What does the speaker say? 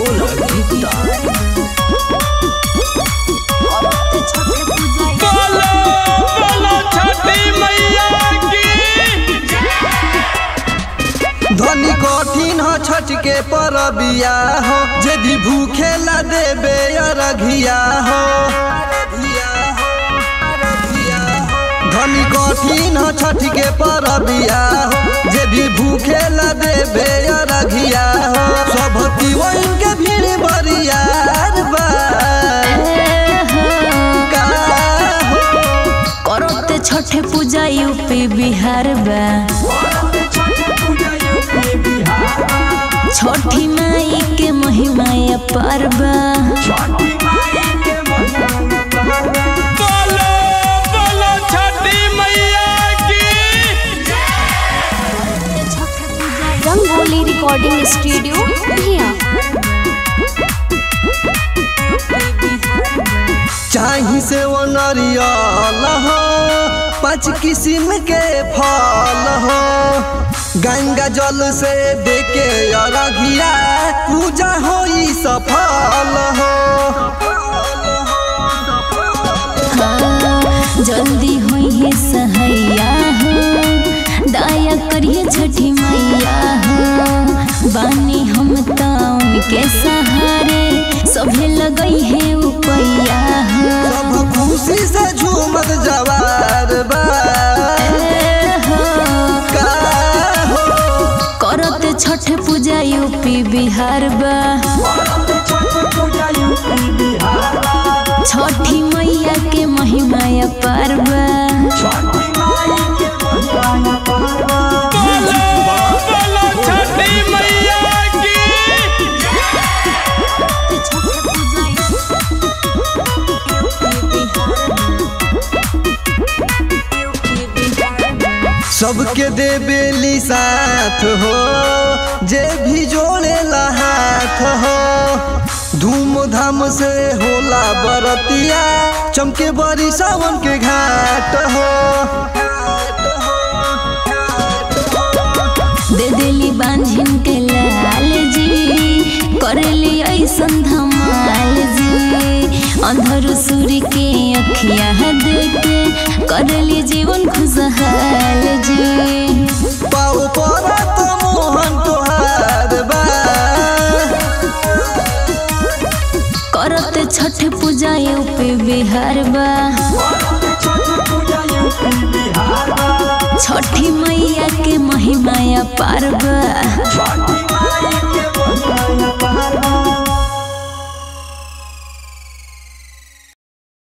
भोला गुप्ता बोलो बोलो छठी मैया की धनी कठिन हो छठ के परबिया हो यदि भूखे ला देबे अरघिया हो धनी कठिन हो छठ के परबिया हो यदि भूखे ला देबे अरघिया हो सब पीवन के भीड़ बरियार बा का हो करते छठे पूजा यूपी बिहार बा छठी माई के महिमा अपार बा बोलो बोलो छठी मैया की रंगोली रिकॉर्डिंग स्टूडियो भिया चाही से वो नरियल हो पाँच किस्म के फल हो गंगा जल से देके अरघिया पूजा होई सफल हो हाँ, जल्दी होई है सहैया हो दया करिए छठी मैया हो बानी हम तो उनके सहारे सभे लगई है उपैया हो सब खुशी से झूमत जवार बा का हो करत छठ पूजा यूपी बिहार बा छठी मैया के महिमा अपार बा बोलो बोलो छठी मैया की सबके देबेली साथ हो जे भी जोड़ेला हाथ हो धूमधाम से होला बरतिया चमके बड़ी सावन के घाट हो दे देली बांझिन के लाल जी करेली ऐसन धमाल जी अंधर सूर्य के अखिया देके करेली जीवन खुशहाल जी पाऊ पर तो मोहन तोहार बा करत छठ पूजा यूपी बिहार बा छठी मैया के महिमा अपार बा